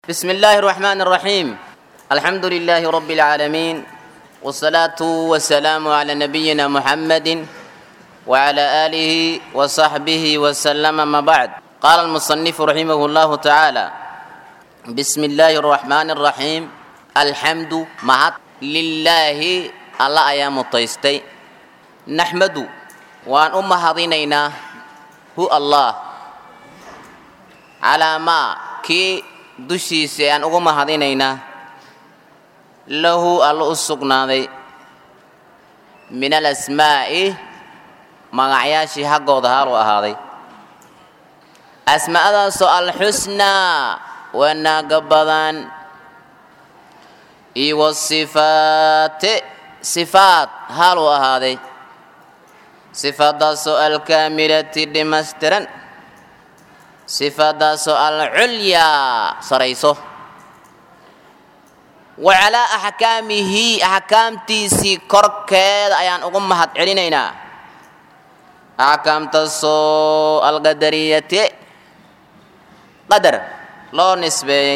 بسم الله الرحمن الرحيم الحمد لله رب العالمين والصلاة والسلام على نبينا محمد وعلى آله وصحبه وسلم ما بعد قال المصنف رحمه الله تعالى بسم الله الرحمن الرحيم الحمد مع لله الله أيام الطيستي نحمد وأن أم هضينينا هو الله على ما كي dushiisa aan ugu mahadinaynaa lahu allo u sugnaaday min alasmaa'i magacyaashii haggooda haaluu ahaaday asmaa'adaasoo alxusnaa wanaaga badan iyo wasifaate sifaad haaluu ahaaday sifaadaasoo alkaamilati dhimaystiran sifaadaasoo alculyaa sarayso wa calaa axkaamihi axkaamtiisii korkeeda ayaan ugu mahad celinaynaa axkaamtaasoo alqadariyati qadar loo nisbeeyey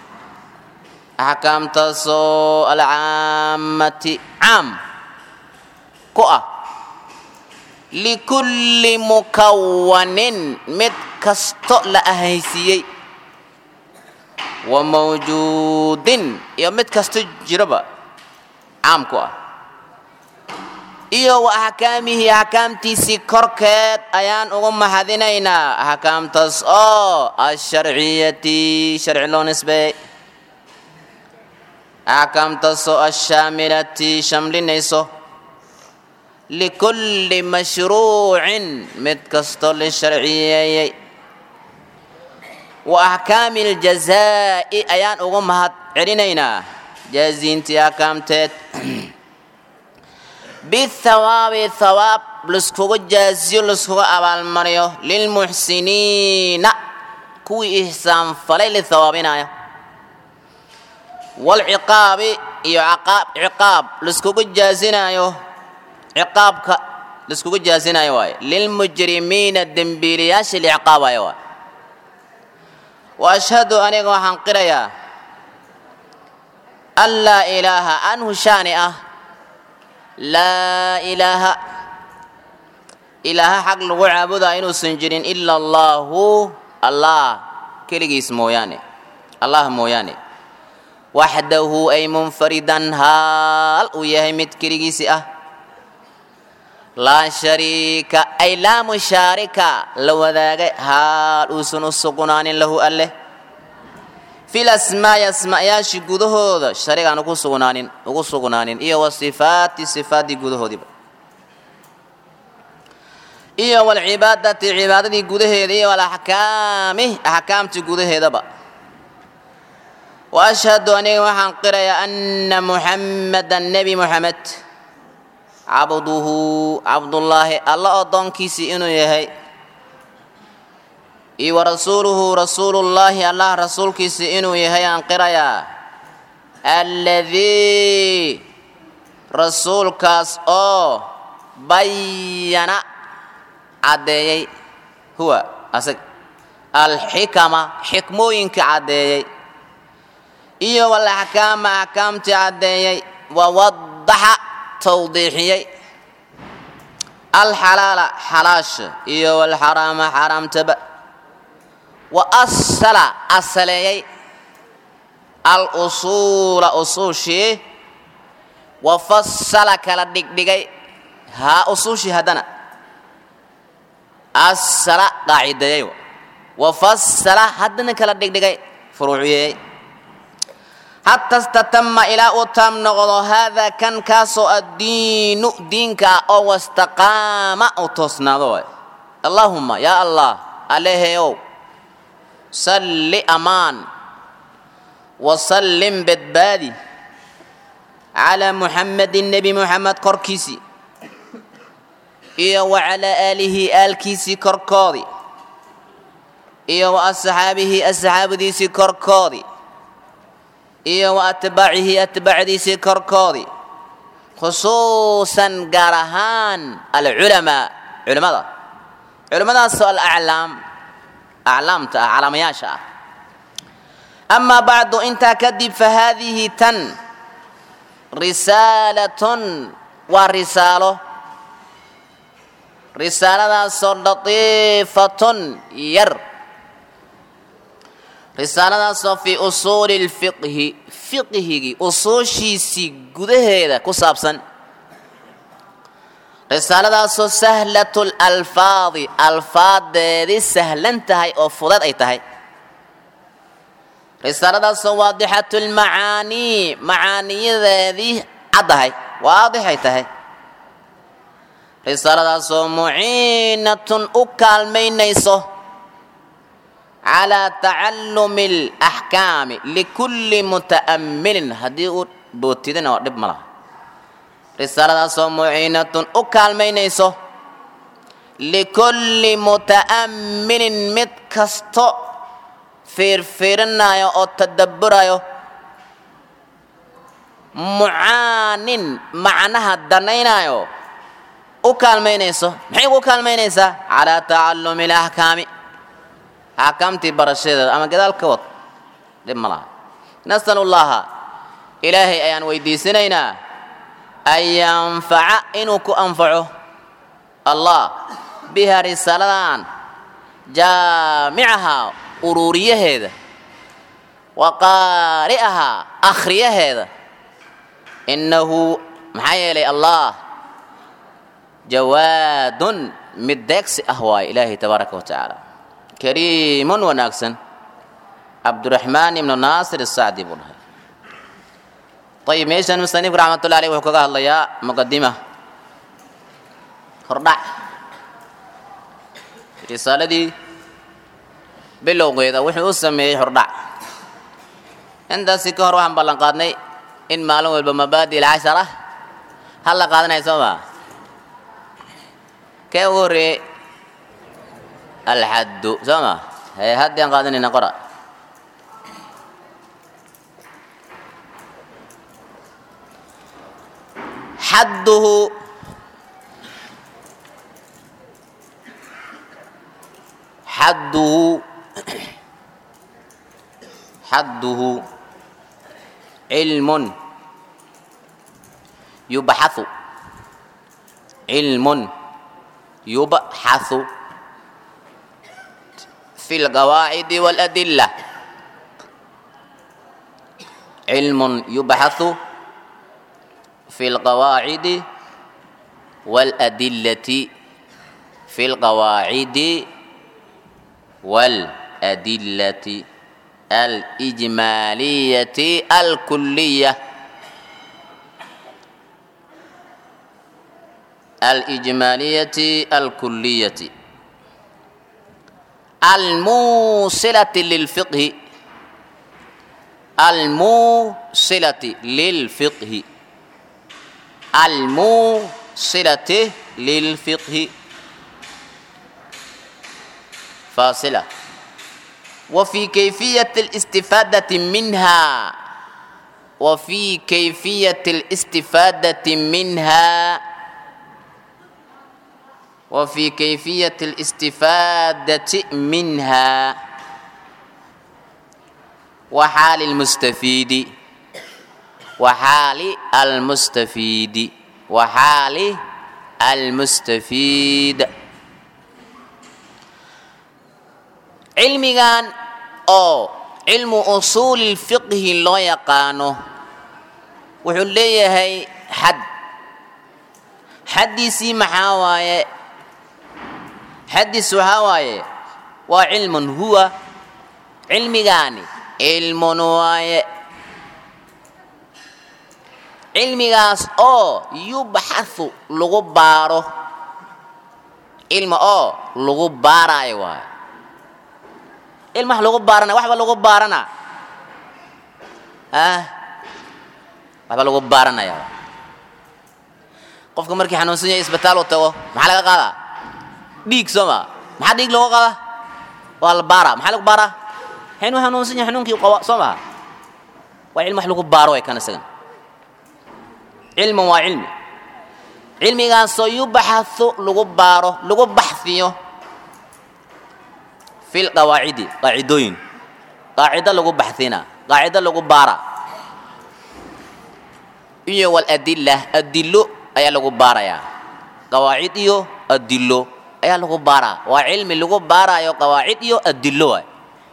axkaamtaasoo alcaammati caam ku ah likulli mukawanin mid kasto la ahaysiiyey wa mawjuudin iyo mid kasto jiraba caam ku ah iyo wa axkaamihi axkaamtiisii korkeed ayaan ugu mahadinaynaa axkaamtaas oo asharciyati sharci loo nisbeeyey axkaamtaasoo ashaamilati shamlinayso likulli mashruucin mid kastoo la sharciyeeyey wa axkaami aljazaa'i ayaan ugu mahad celinaynaa jaaziintii axkaamteed bithawaabi thawaab laiskugu jaaziyo laiskuga abaalmariyo lilmuxsiniina kuwii ihsaan falay la thawaabinayo waalciqaabi iyo ciqaab laiskugu jaazinayo ciqaabka laiskugu jaazinayo waaye lilmujrimiina dembiiliyaasha liciqaabayo waay wa ashhadu aniga waxaan qirayaa an laa ilaaha anhu shaani ah laa ilaaha ilaaha xaq lagu caabudaa inuusan jirin ila allaahu allah keligiis mooyaane allah mooyaane waxdahu ay munfaridan haal uu yahay mid keligiisi ah laa shariika ay laa mushaarika la wadaagay haal uusan u sugnaanin lahu alleh fil asmaa'i asma'yaashii gudahooda sharigaan ugu sugnaanin ugu sugnaanin iyo wa sifaati sifaaddii gudahoodiiba iyo walcibaadati cibaadadii gudaheeda iyo walaxkaami axkaamtii gudaheedaba wa ashhadu aniga waxaan qirayaa anna muxammadan nebi moxamed cabduhu cabdullaahi alla oddoonkiisii inuu yahay iyo wa rasuuluhu rasuulullaahi allah rasuulkiisii inuu yahay aan qirayaa alladii rasuulkaas oo bayana caddeeyey huwa asag alxikama xikmooyinka caddeeyey iyo walaxkaama axkaamtii caddeeyey wawadaxa tawdiixiyey alxalaala xalaasha iyo walxaraama xaaraamtaba wa asala asaleeyey al usuula usuushii wa fasala kala dhigdhigay haa usuushii haddana asala qaacideeyey wa fasala haddana kala dhigdhigay furuuciyeeyey xata statama ilaa uu taam noqdo haadaa kan kaasoo addiinu diinka ah oo wastaqaama u toosnaado waay allaahumma yaa allah aleheow salli amaan wasallim badbaadi calaa muxammadin nebi muxamed korkiisii iyo wa calaa aalihi aalkiisii korkoodii iyo wa asxaabihi asxaabadiisii korkoodii iyo wa atbaacihi atbaacdiisii korkoodii khusuusan gaar ahaan alculamaa culimmada culimmadaasoo alaclaam aclaamta ah calaamayaasha ah amaa bacdu intaa kadib fa haadihi tan risaalatun waa risaalo risaaladaasoo latiifatun yar risaaladaasoo fii usuuli lfiqhi fiqhigii usuushiisii gudaheeda ku saabsan risaaladaasoo sahlatu lalfaadi alfaadeedii sahlan tahay oo fudad ay tahay risaaladaasoo waadixatu lmacaanii macaaniyadeedii caddahay waadixay tahay risaaladaasoo muciinatun u kaalmaynayso calaa tacallumi alaxkaami likulli muta'ammilin haddii uu bootidina waa dhib ma laha risaaladaasoo muciinatun u kaalmaynayso likulli muta'ammilin mid kasto fiirfiirinayo oo tadabburayo mucaanin macnaha danaynayo u kaalmaynayso maxay ugu kaalmaynaysaa calaa tacallumi alaxkaami axkaamtii barashadeeda ama gadaal ka wad dhib ma laha nasalu llaha ilaahay ayaan weydiisanaynaa an yanfaca inuu ku anfaco allah biha risaaladan jaamicaha uruuriyaheeda wa qaari'ahaa akhriyaheeda innahu maxaa yeelay allah jawaadun mid deegsi ah waaye ilaahay tabaaraka wa tacaala kariimun wanaagsan cabduraxmaan ibnu naasir asacdi buu dhahay ayib meeshan musanifku raxmatullahi aleyh wuxuu kaga hadlayaa muqadima hordhac risaaladii bilowgeeda wuxuu u sameeyey hordhac intaasi ka hor waxaan ballan qaadnay in maalin walba mabaadi alcashara hal la qaadanaya soo maa kee ugu horreeyey alxaddu soo ma hee haddii aan qaadanayna qora xadduhu xadduhu xadduhu cilmun yubxathu cilmun yubxathu في القواعد والأدلة علم يبحث في القواعد والأدلة في القواعد والأدلة الإجمالية الكلية الإجمالية الكلية الموصلة للفقه الموصلة للفقه الموصلة للفقه فاصلة وفي كيفية الاستفادة منها وفي كيفية الاستفادة منها وفي كيفية الاستفادة منها وحال المستفيد وحال المستفيد وحال المستفيد علميان أو علم أصول الفقه لو يقانو وحليه حد حديثي محاوايه xadiis waxaa waaye waa cilmun huwa cilmigaani cilmun waaye cilmigaas oo yubxathu lagu baaro cilmi oo lagu baaraayo waayo cilmi wax lagu baarana waxba lagu baarana ah waxba lagu baaranaya qofka markii xanuunsan yahay isbitaal uu tago maxaa laga qaadaa dhiig soo ma maxaa dhiig looga qaada waa la baara maxaa lagu baaraa xinu hanuunsan yahay xanuunkii qaba soo maha waa cilmi wax lagu baaro way kan isagan cilman waa cilmi cilmigaasoo yubaxathu lagu baaro lagu baxfiyo fi lqawaacidi qaacidooyin qaacido lagu baxsina qaacido lagu baara iyo waladilla adillo ayaa lagu baarayaa qawaacid iyo adillo ayaa lagu baaraa waa cilmi lagu baaraayo qawaacid iyo adillo waay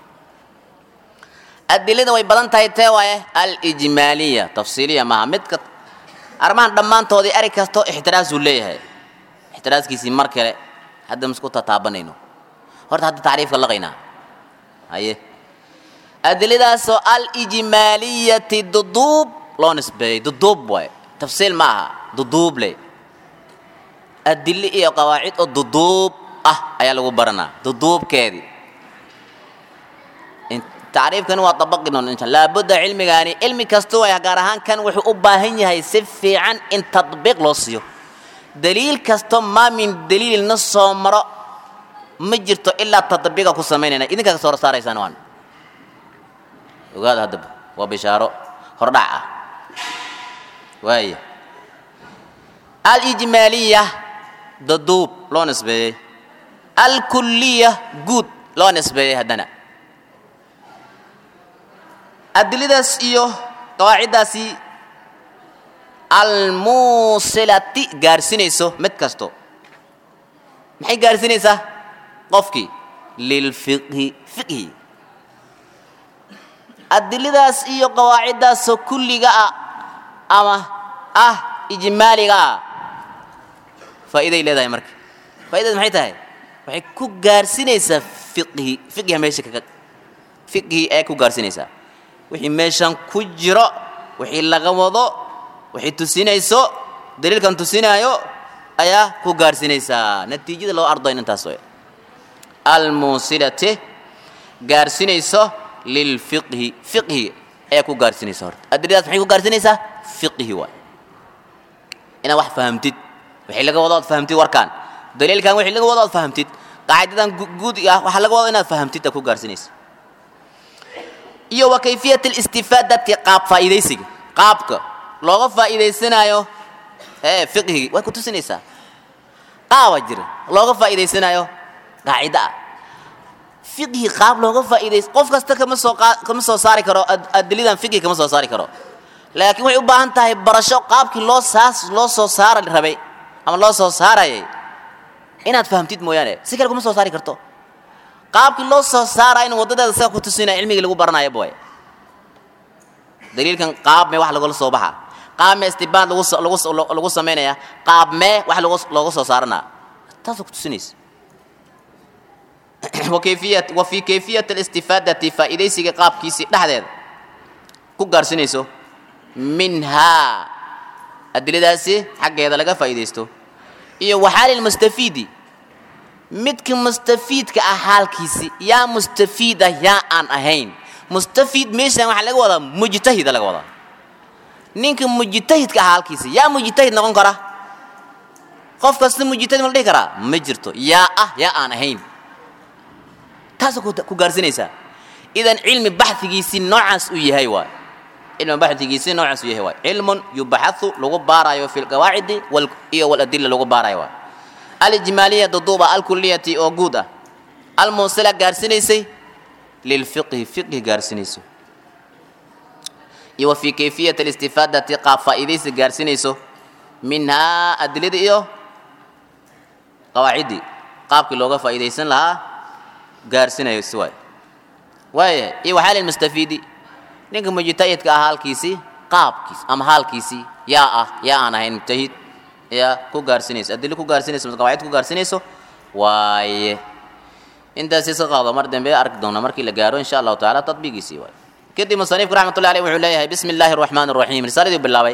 adilada way badan tahay tee waaye alijmaaliya tafsiiliya maaha midka arrimahan dhammaantoodii eri kasto ixtiraasuu leeyahay ixtiraaskiisii mar kale hadda masku tataabanayno horta hadda tacriifka laqaynaa haye adiladaasoo alijmaaliyati duduub loo nisbeeyey duduub waay tafsiil ma aha duduub le adille iyo qawaacid oo duduub ah ayaa lagu baranaa duduubkeedii tacriifkani waa dabaqi doon insha laabudda cilmigaani cilmi kasta way gaar ahaan kan wuxuu u baahan yahay si fiican in tadbiiq loo siiyo daliil kasto maa min daliilna soo maro ma jirto ilaa tadbiiqa ku samaynayna idinkaa ka soo saaraysaan waan ogaada haddaba waa bishaaro hordhac ah waaya alijmaaliya daduub loo nisbeeyey alkuliya guud loo nisbeeyey haddana adiladaas iyo qawaaciddaasi almuusilati gaarsinayso mid kasto maxay gaarsinaysaa qofkii lilfiqhi fiqhi adiladaas iyo qawaaciddaasoo kulliga ah ama ah ijmaaliga ah faa'iiday leedahay marka faa'iidada maxay tahay waxay ku gaarsinaysaa fiqhi fiqhiga meesha kaga fiqhi ee ku gaarsinaysaa wixii meeshan ku jiro wixii laga wado wixii tusinayso daliilkan tusinaayo ayaa ku gaarsinaysaa natiijada loo ardayn intaas way almuusilati gaarsinayso lilfiqhi fiqhi ayaa ku gaarsinaysa horta adiladaas maxay ku gaarsinaysaa fiqhi waay inaad wax fahamtid wixii laga wado ood fahamtid warkaan daliilkan wixii laga wado ood fahamtid qaacidadan guud ah waxaa laga wado inaad fahamtid aad ku gaarsinaysa iyo wa kayfiyat alistifaadati qaab faa'iidaysiga qaabka looga faa'iidaysanayo ee fiqhigi way ku tusinaysaa qaaba jira looga faa'iidaysanayo qaacida ah fiqhi qaab looga faa'iidays qof kasta kama soo kama soo saari karo adilidan fiqhi kama soo saari karo laakiin waxay u baahan tahay barasho qaabkii loo saas loo soo saara rabay ama loo soo saarayay inaad fahamtid mooyaane si kale kuma soo saari karto qaabkii loo soo saara in wadadeeda sida ku tusinaya cilmigii lagu baranayo boy daliilkan qaab mee wax lagula soo baxa qaab mee istibaad lagu lagu lagu samaynaya qaab mee wax lagu looga soo saaranaa taasoo ku tusinaysa وكيفية وفي كيفية الاستفادة فإذا قاب كيسي لحظة كوكارسينيسو منها الدليل داسي حق هذا لقى فائديستو إيه وحال المستفيد midka mustafiidka ah xaalkiisi yaa mustafiida yaa aan ahayn mustafiid meeshan waxaa laga wadaa mujtahida laga wadaa ninka mujtahidka ah xaalkiisi yaa mujtahid noqon kara qof kasta mujtahid ma la dhihi karaa ma jirto yaa ah yaa aan ahayn taasoo ku gaarsinaysaa idan cilmi baxhigiisii noocaas uu yahay waay cilmi baxhigiisii noocaas uu yahay waay cilmun yubaxathu lagu baarayo fi lqawaacidi iyo waladilla lagu baarayo waay alijmaaliya duduuba alkuliyati oo guud ah almuusila gaarhsinaysay lilfiqhi fiqhi gaarhsinayso iyo wa fii kayfiyati alistifaadati qaab faa'iidaysi gaarhsinayso minhaa adilada iyo qawaaciddii qaabkii looga faa'iidaysan lahaa gaarhsinayo si waay waaya iyo waxaa lilmustafiidi ninka mujtahidka ah halkiisii qaabkiis ama haalkiisii yaa ah yaa aan ahayn mujtahid yaa ku gaarsinayso adilo ku gaarsinayso mise qawaacid ku gaarsinayso waaye intaas iska qaado mar dambe arki doona markii la gaaro insha allahu tacaala tatbiigiisii waaye kadib musanifku raxmatullahi aleyh wuxuu leeyahay bismi illaahi araxmaani araxiim risaaladii bilaabay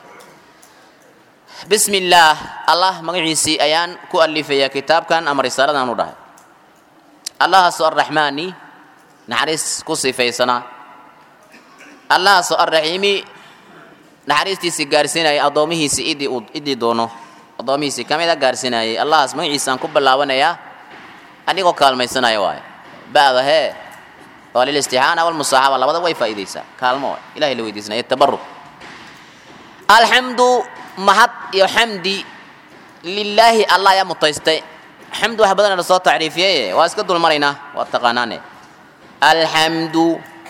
bismi illaah allah magaciisii ayaan ku alifayaa kitaabkan ama risaaladan u dhahay allahaasoo arraxmaani naxariis ku sifaysanaa allahaasoo arraxiimi naxariistiisii gaarsiinayay addoomihiisii idii uu idii doono addoomihiisii ka mid a gaarsiinayay allahaas magaciisaan ku bilaabanayaa anigoo kaalmaysanaya waaye ba'da hee waa lilistixaana walmusaaxaba labada way faa'iidaysaa kaalmo waay ilahay la weydiisanaya tabaruk alxamdu mahad iyo xamdi lilaahi allah ayaa mutaystay xamdu wax badan la soo tacriifiyey waa iska dulmaraynaa waa taqaanaane alxamdu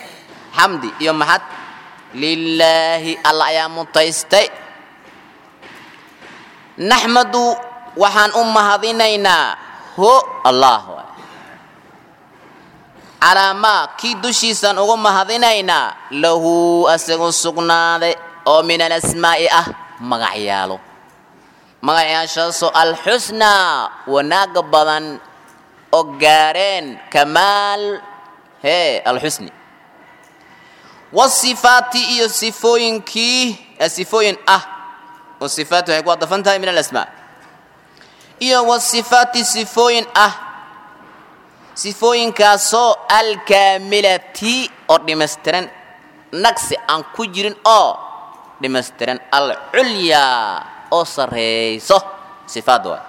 xamdi iyo maxad lilaahi alla ayaa mutaystay naxmadu waxaan u mahadinaynaa ho allah waay calaa maa kii dushiisaan ugu mahadinaynaa lahu asagu sugnaaday oo min alasmaa'i ah magacyaalo magacyaashaasoo alxusnaa wanaaga badan oo gaareen kamaal hee alxusni wasifaati iyo sifooyinkii sifooyin ah oo sifaat waxay ku adafan tahay min alasmaa iyo wasifaati sifooyin ah sifooyinkaasoo alkaamilati oo dhimaystiran nagsi aan ku jirin oo dhimaystiran alculyaa oo sarreyso sifaad waay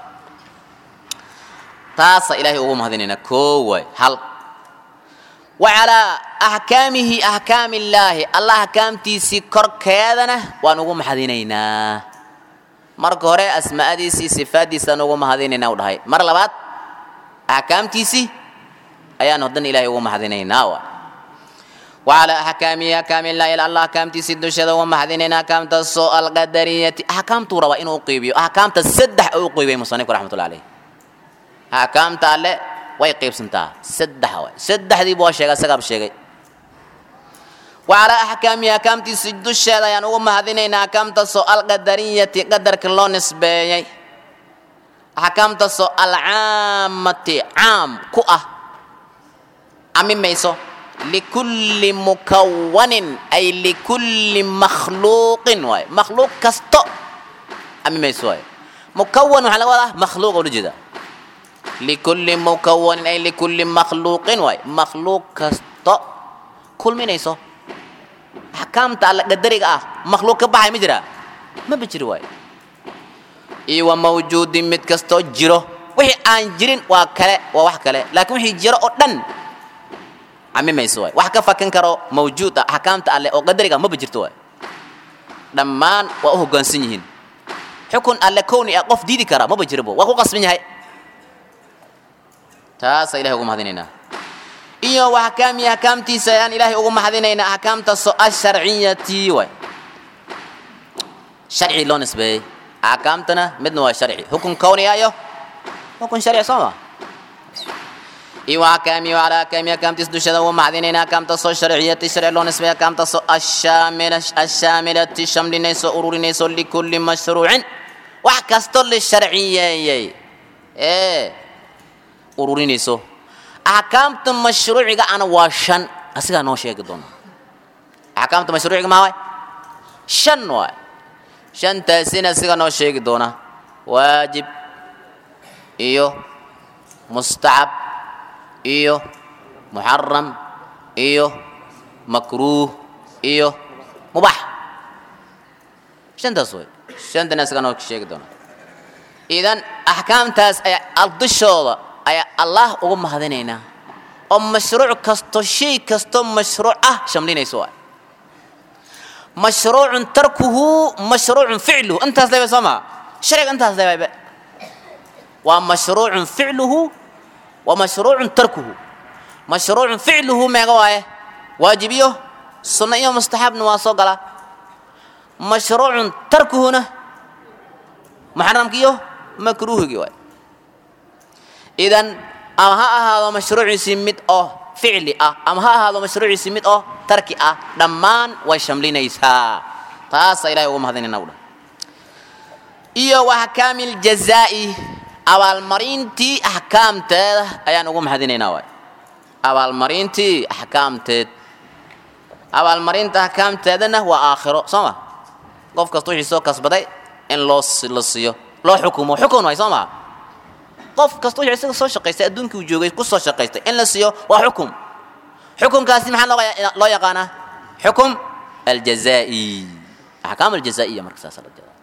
taasaa ilaahay ugu mahadinaynaa koo waay hal wa calaa axkaamihi axkaami illaahi allah axkaamtiisii korkeedana waan ugu mahadinaynaa marka hore asmaa'adiisii sifaaddiisaan ugu mahadinaynaa u dhahay mar labaad axkaamtiisii ayaan haddana ilaahay ugu mahadinaynaa waay wacalaa axkaamihi axkaami illaahi allah axkaamtiisii dusheeda ugu mahadinaynaa axkaamtaasoo alqadariyati axkaamtuu rabaa inuu uqiibiyo axkaamta saddex u uqiibiyay musanifku raxmatullah alayh axkaamta alle way qaybsantaa saddex waay saddexdiibu waa sheegay asagaaba sheegay wacalaa axkaamihi axkaamtiisii dusheeda ayaan ugu mahadinaynaa axkaamtaasoo alqadariyati qadarka loo nisbeeyey axkaamtaasoo alcaamati caam ku ah camimayso likulli mukawanin ay likulli makhluuqin waay makhluuq kasto camimayso waay mukawan waxaa laga wadaa makhluuq oo la jeeda likulli mukawanin ay likulli makhluuqin waay makhluuq kasto kulminayso axkaamta alla qadariga ah makhluuq ka baxay ma jiraa maba jiri waay iyo wa mawjuudin mid kastoo jiro wixii aan jirin waa kale waa wax kale laakiin wixii jiro oo dhan camimayso waay wax ka fakan karo mawjuud ah axkaamta alle oo qadariga maba jirto waay dhammaan waa u hoggaansan yihiin xukun alle kowni ah qof diidi kara maba jirabo waa ku qasban yahay taasaa ilahay ugu mahadinaynaa iyo wa axkaamihi axkaamtiisa ayaan ilaahay ugu mahadinaynaa axkaamtaasoo asharciyati waay sharci loo nisbeeyey axkaamtana midna waa sharci xukun kowniya iyo xukun sharci soo ma iyo axkaamihi wacalaa axkaamihi axkaamtiisa dusheeda ugu mahadinaynaa axkaamtaasoo sharciyati sharci loo nisbeeyey axkaamtaasoo ashaamila ashaamilati shamlinayso ururinayso likulli mashruucin wax kastoo la sharciyeeyey ee ururinayso axkaamta mashruuciga ana waa shan asigaa noo sheegi doona axkaamta mashruuciga maa waay shan waay shantaasina asigaa noo sheegi doona waajib iyo mustacab iyo muxaram iyo makruuh iyo mubax shantaas way shantana asigaa noo sheegi doona idan axkaamtaas ayaa dushooda ayaa allah ugu mahadinaynaa oo mashruuc kasto shay kastoo mashruuc ah shamlinayso waay mashruucun tarkuhu mashruucun ficluhu intaas leeba soo maa sharciga intaas leebayba waa mashruucun ficluhu wa mashruucun tarkuhu mashruucun ficluhu meega waaye waajib iyo sunno iyo mustaxabna waa soo galaa mashruucun tarkuhuna muxaramki iyo makruuhigii waay idan ama ha ahaado mashruuciisii mid oo ficli ah ama ha ahaado mashruuciisii mid oo tarki ah dhammaan way shamlinaysaa taasaa ilahay ugu mahadinayna udha iyo wa axkaami ljazaa'i abaalmarintii axkaamteeda ayaan ugu mahadinaynaa waay abaalmarintii axkaamteed abaalmarinta axkaamteedana waa aakhiro soo ma qof kasta wixii soo kasbaday in loo la siiyo loo xukumo xukun waay soo maa qof kasta wuxuu isaga soo shaqaystay adduunkii uu joogay ku soo shaqaystay in la siiyo waa xukum xukunkaasi maxaa loo loo yaqaanaa xukum aljazaa'i axkaam aljazaa'iya marka saasa la jeeda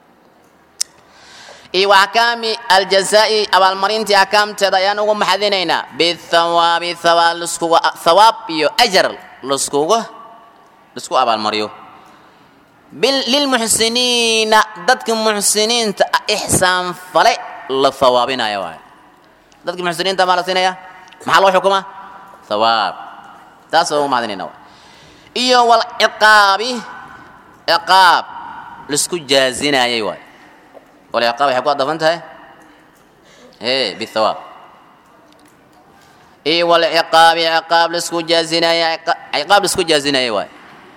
iyo wa axkaami aljazaa'i abaalmarintii axkaamteeda ayaan ugu maxadinaynaa bithawaabi thawaab laskuga thawaab iyo ajar laskuga lasku abaalmariyo lilmuxsiniina dadka muxsiniinta ixsaan fale la hawaabinaya waay dadka muxsiniinta maa la siinaya maxaa loo xukumaa hawaab taas ugu mahadinayna waay iyo walciqaabi ciqaab laisku jaazinayay waay walciqaab waxay ku adafan tahay e bithawaab iyo walciqaabi ciqaab laisku jaazinaya ciqaab laisku jaazinayay waay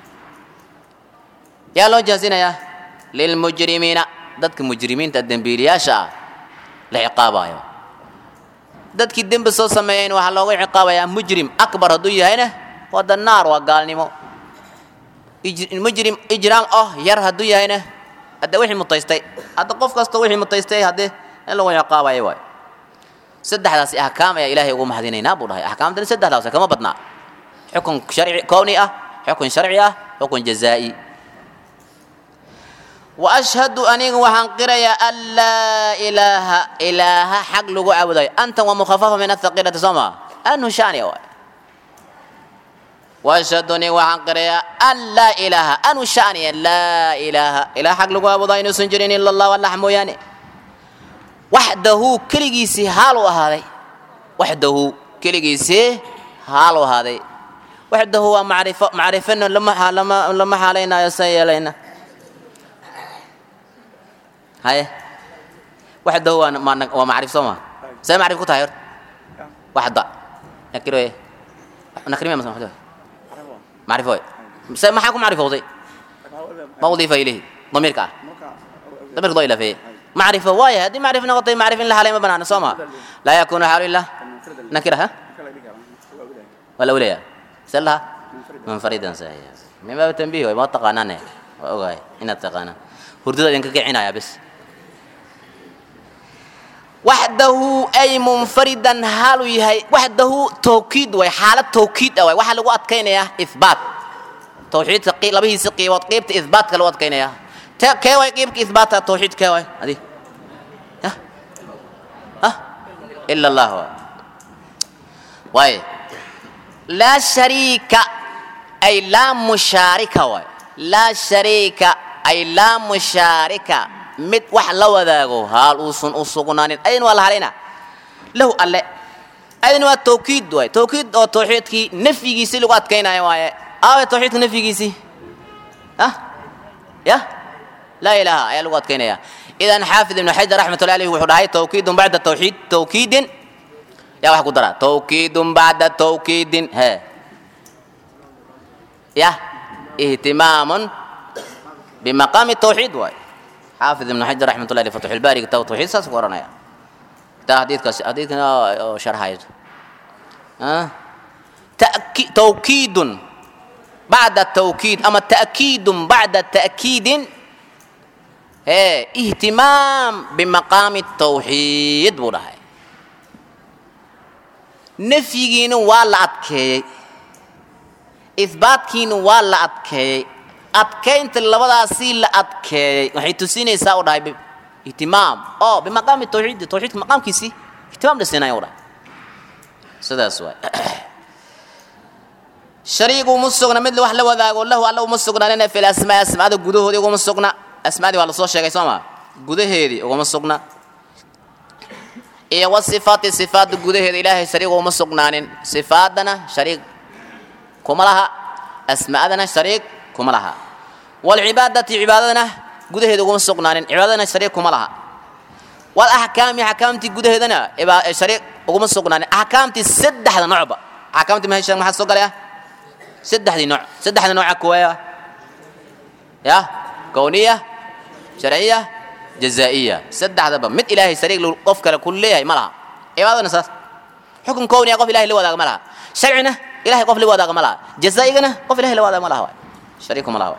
yaa loo jaazinayaa lilmujrimiina dadka mujrimiinta dembiiliyaasha ah la ciqaabayo dadkii dembi soo sameeyeyn waxaa looga ciqaabayaa mujrim akbar hadduu yahayna waa dannaar waa gaalnimo mujrim ijraam oh yar hadduu yahayna hadde wixii mutaystay hadda qof kasta wixii mutaystay haddee in lagu ciqaabayo waay saddexdaasi ahkaam ayaa ilaahay ugu mahadinaynaa buu dhahay axkaamtani saddexdaas kama badnaa xukun sharci kowni ah xukun sharci ah xukun jazaa'i wa ashhadu aniga waxaan qirayaa an laa ilaaha ilaaha xaq lagu caabudayo antan waa mukhafafa min athaqilati soo maa anu shani waay واشهد اني وحان قريا ان لا اله ان شاني لا اله اله حق لغو ابو داين سنجرين الا الله والله موياني وحده كلغيسي حالو هذا وحده كلغيسي حالو هذا وحده هو معرفه معرفه لما لما لما حالينا يسيلنا هاي وحده هو ما ومعرفه سما سي معرفه كتاير وحده نكرو ايه نكرمه مثلا معرفة بس ما حكم معرفة وضي ما أضيف إليه ضمير كا ضمير ضوي فيه معرفة واي هذه معرفة نغطي معرفة لها لما بنانا صوما لا يكون حال إلا نكرها ولا أولياء سلها منفردا صحيح من باب التنبيه ما تقانا نه وأوغاي إن تقانا هردود إنك كعناية بس waxdahu ay munfaridan haalu yahay waxdahu tawkiid way xaalad tawkiid ah way waxaa lagu adkaynayaa ihbaat tawxiidka labihiisa qiibood qeybta ihbaatka lagu adkaynayaa kee way qeybka ihbaata tawxiid kee way adi ya ha ila allah waay laa shariika ay laa mushaarika waay laa shariika ay laa mushaarika mid wax la wadaago haal uusan u sugnaanin ayadna waa la halayna lahu alle ayadna waa tawkiid waay tawkiid oo tawxiidkii nafyigiisii lagu adkaynayo waaye aawe tawxiidka nafyigiisii ah ya laa ilaaha ayaa lagu adkaynaya idan xaafid ibnu xajar raxmatullahi alayhi wuxuu dhahay tawkiidun bacda tawxiid tawkiidin yaa wax ku dara tawkiidun bacda tawkiidin he ya ihtimaamun bimaqaami tawxiid waay حافظ ابن حجر رحمة الله عليه فتح الباري كتاب التوحيد ساس قرانا يا تا حديث كاس حديث كنا شرح هاي ها تأكيد توكيد بعد التوكيد أما تأكيد بعد تأكيد هي اهتمام بمقام التوحيد بولا هاي نفيين ولا أتكي إثباتكين ولا أتكي adkaynta labadaasii la adkeeyey waxay tusinaysaa u dhahay ihtimaam oo bimaqaami tawxiidi tawxiidka maqaamkiisii ihtimaam la siinaya u dhahay sidaas waay shariigu uma sugna mid wax la wadaago lahu alla uma sugnaanina fil asmaa asmaada gudahoodii uguma sugna asmaadii waa lasoo sheegay soo ma gudaheedii uguma sugna iyo wa sifaati sifaada gudaheeda ilaahay shariigu uma sugnaanin sifaadana shariig kuma laha asmaadana shariig kuma laha walcibaadati cibaadadana gudaheeda uguma sugnaanin cibaadadana shariik kuma laha walaxkaami axkaamtii gudaheedana shariik uguma sugnaanin axkaamtii saddexda noocba axkaamtii mahesha maxaa soo galaya saddexdii nooc saddexda nooca kuwaya ya kowniya sharciya jazaa'iya saddexdaba mid ilaahay shariik qof kale ku leeyahay ma laha cibaadadana saas xukun kowniya qof ilahay la wadaaga ma laha sharcina ilahay qof la wadaaga ma laha jazaa'igana qof ilahay la wadaaga ma laha waay شريكهم الله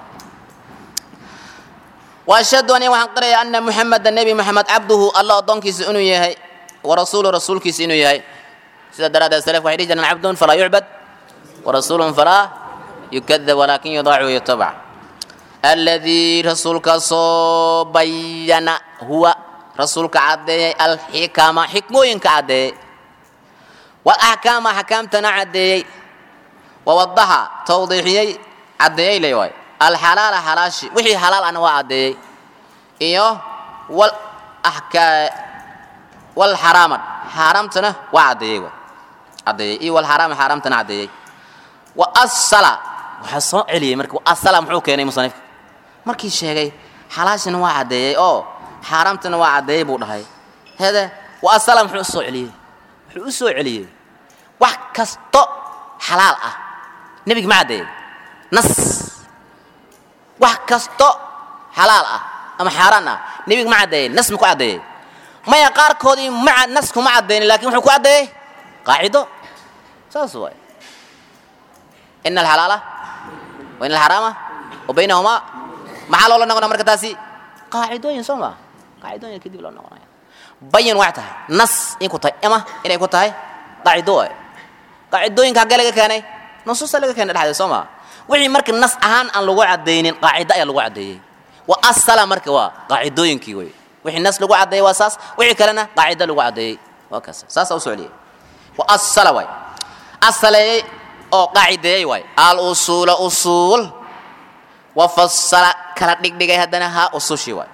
وأشهد أن وحن قرأ أن محمد النبي محمد عبده الله أضنك سئنو يهي ورسول رسولك سئنو يهي سيدة درادة السلف وحيد جنا عبد فلا يعبد ورسول فلا يكذب ولكن يضاع ويتبع الذي رسولك صبين هو رسولك عدي الحكامة حكموينك عدي والأحكام حكامتنا عدي ووضحها توضيحيي caddeeyey le waay alxalaala xalaashi wixii xalaal ana waa caddeeyey iyo wal axkaa wal xaraaman xaaraamtana waa caddeeyey waay caddeeyey iyo wal xaraama xaaraamtana caddeeyey wa asala waxaa soo celiyey marka asala muxuu keenay musanifka markii sheegay xalaashina waa caddeeyey oo xaaraamtana waa caddeeyey buu dhahay hede wa asala muxuu usoo celiyey wuxuu u soo celiyey wax kasto xalaal ah nebiga ma caddeeyey nas wax kasto xalaal ah ama xaaraan ah nebiga ma caddeeyey nas ma ku caddeeyey maya qaarkoodii ma nas kuma caddeynin lakin wuxuu ku caddeeyey qaacido saas waay ina alxalaala wa ina alxaraama wa baynahumaa maxaa loola noqonaya marka taasi qaacidooyin soo maa qaacidooyin kadib loo noqonaya bayan waxay tahay nas in ku tahay ama inay ku tahay qaacido waay qaacidooyinka haggee laga keenay nusuusta laga keenay dhexdeeda soo maa wixii marka nas ahaan aan lagu caddaynin qaacido ayaa lagu caddeeyey wa asala marka waa qaacidooyinkii wey wixii nas lagu caddeeyey waa saas wixii kalena qaacido lagu caddeeyey waa kaas saasa u socliyey wa asala waay asaleeyey oo qaacideeyey waay al usuula usuul wa fasala kala dhigdhigay haddana haa usushii waay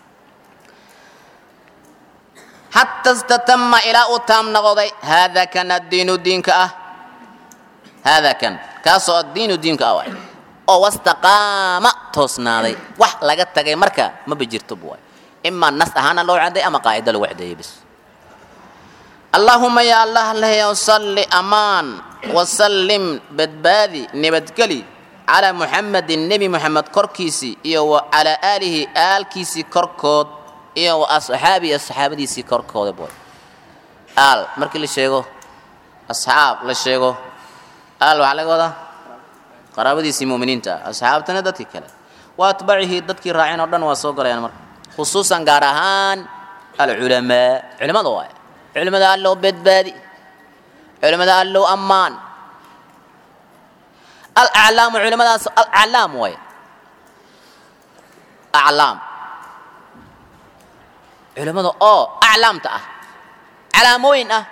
xata istatama ilaa uu taam noqday haada kan addiinu diinka ah haada kan kaasoo addiinu diinka ah waay oo wastaqaama toosnaaday wax laga tagay marka maba jirto bu waay imaa nas ahaana loo cadday ama qaacido lagu cadeeyey bis allaahuma ya allah leheyow salli amaan wasallim badbaadi nabadgeli calaa muxamedin nebi moxamed korkiisii iyo wa calaa aalihi aalkiisii korkood iyo wa asxaabihi asxaabadiisii korkooda boy aal markii la sheego asxaab la sheego aal waxaa laga wadaa qaraabadiisii mu'miniinta ah asxaabtana dadkii kale wa atbacihii dadkii raaceen oo dhan waa soo galayaan marka khusuusan gaar ahaan alculamaa culimada waay culimada allow badbaadi culimada allow ammaan alaclaamu culimadaas alaclaam waay aclaam culimada oo aclaamta ah calaamooyin ah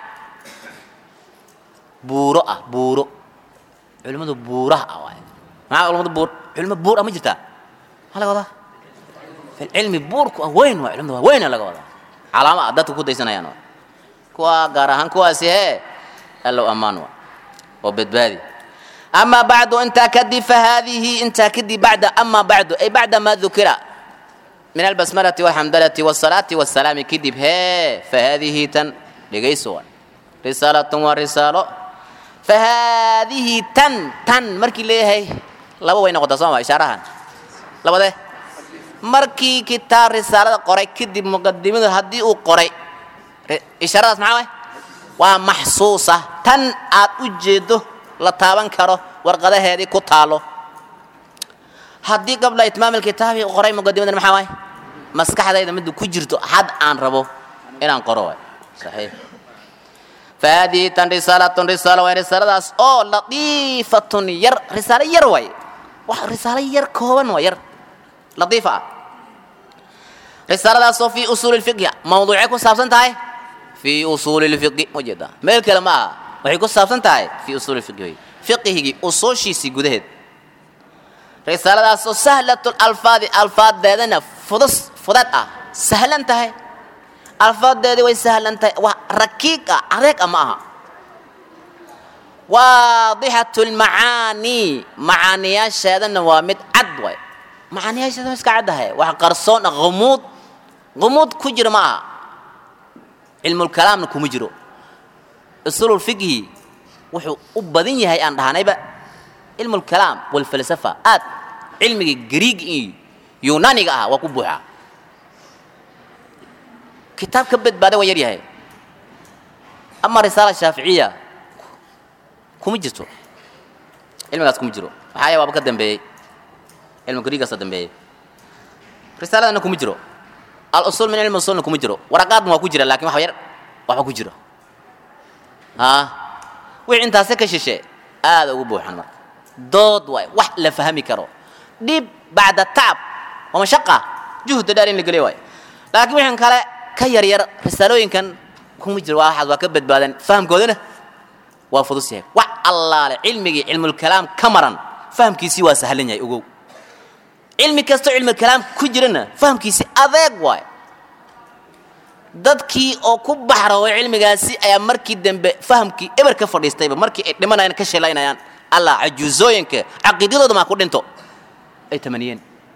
buuro ah buuro culimadu buuraha ah waay maxaa culimadu buur culimo buur ah ma jirtaa maxaa laga wadaa filcilmi buurku ah weyn waay culimada waa weyna laga wadaa calaamo ah dadka ku daysanayaan waay kuwa gaar ahaan kuwaasi hee allow ammaan waay oo badbaadi أما بعد أنت كدي فهذه أنت كدي بعد أما بعد أي بعد ما ذكر من البسملة والحمدلة والصلاة والسلام كدي بها فهذه تن لغيسوا رسالة ورسالة فهذه تن تن مركي ليه هي لابا وين قد صوما إشارها لابا ده مركي كتاب رسالة قرأ كدي مقدمة هدي وقرأ إشارة معاه ومحسوسة تن أتوجده la taaban karo warqadaheedii ku taalo haddii qabla itmaam alkitaabi qoray muqadimadan maxaa waay maskaxdayda midda ku jirto had aan rabo inaan qoro waay saxiix fahadihi tan risaalatun risaalo waay risaaladaas oo latiifatun yar risaalo yar waay wax risaalo yar kooban waa yar latiifa ah risaaladaasoo fii usuuli lfiqhi mawduucay ku saabsan tahay fii usuuli lfiqhi ujeeda meel kale ma aha waxay ku saabsan tahay fii usuuli fiqhi fiqhigii usuushiisii gudaheed risaaladaasoo sahlatul alfaadi alfaadeedana fudus fudad ah sahlan tahay alfaadeedii way sahlan tahay waa rakiiq ah adeeg ah ma aha waadixatu lmacaanii macaaniyaasheedana waa mid cad waay macaaniyaasheeda iska caddahay wax qarsoon ah humuud humuud ku jira ma aha cilmulkalaamna kuma jiro usululfiqhi wuxuu u badan yahay aan dhahnayba cilmu lkalaam walfalsafa aad cilmiga griig iyo yunaaniga ah waa ku buuxaa kitaab ka badbaaday waa yar yahay ama risaala shaaficiya kuma jirto cilmigaas kuma jiro maxaa yahay waaba ka dambeeyey cilmu griigaasa dambeeyey risaaladana kuma jiro al-usul min cilmi usulna kuma jiro waraqaadna waa ku jira lakin wax yar waxba ku jiro haa wixii intaase ka shishe aada ugu buuxan marka dood waay wax la fahmi karo dhib bacda tacab waa mashaqa juhda dheer in la geliyo waay laakiin wixin kale ka yar yar risaalooyinkan kuma jiro waa waxaas waa ka badbaadan fahamkoodana waa fudus yahay wax allaale cilmigii cilmulkalaam ka maran fahamkiisii waa sahlan yahay ogow cilmi kastoo cilmulkalaam ku jirana fahamkiisii adeeg waay dadkii oo ku baxraway cilmigaasi ayaa markii dambe fahamkii eber ka fadhiistayba markii ay dhimanayaan ka sheelaynayaan allah cajuuzooyinka caqiidadooda maa ku dhinto ay tamaniyeen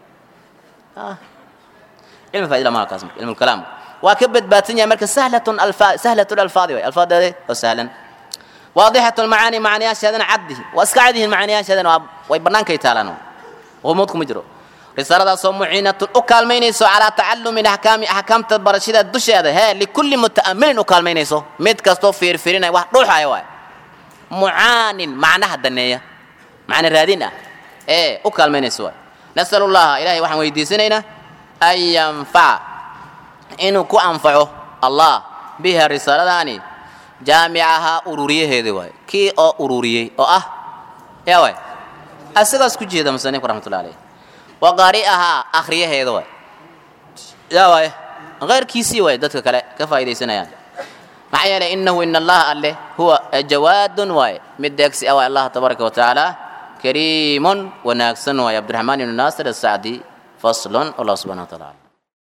cilmi faa'ida ma kaas cilmu kalaam waa ka badbaadsan yahay marka sahlatun alfa sahlatun alfaadi way alfaadeeda oo sahlan واضحة المعاني معنيها شهدنا عده واسكعده المعانيها شهدنا ويبنانك يتالانو غموضكم مجرو رسالة صوم معينة أكال مينيسو على تعلم الأحكام أحكام تبرشيدة الدش هذا ها لكل متأمل أكال مينيسو ميت كستو فير فيرين واحد روح أيوة معان معناها الدنيا معنى الرادين إيه أكال مينيسو نسأل الله إلهي وحن ويديسنينا أن ينفع إنه كو أنفعه الله بها الرسالة داني jaamicahaa ururiyaheeda waay kii oo ururiyey oo ah yaa waay asagaas ku jeeda musanifku raxmatullahi alayh wa qaari'ahaa akhriyaheeda waay yaa waay keyrkiisii waay dadka kale ka faa'iidaysanayaan maxaa yeelay innahu in allaha alleh huwa jawaadun waay mid deegsi ah waay allah tabaaraka wa tacaala kariimun wanaagsan waay cabdiraxmaan ibnu naasir asacdi faslun allah subxana wa taala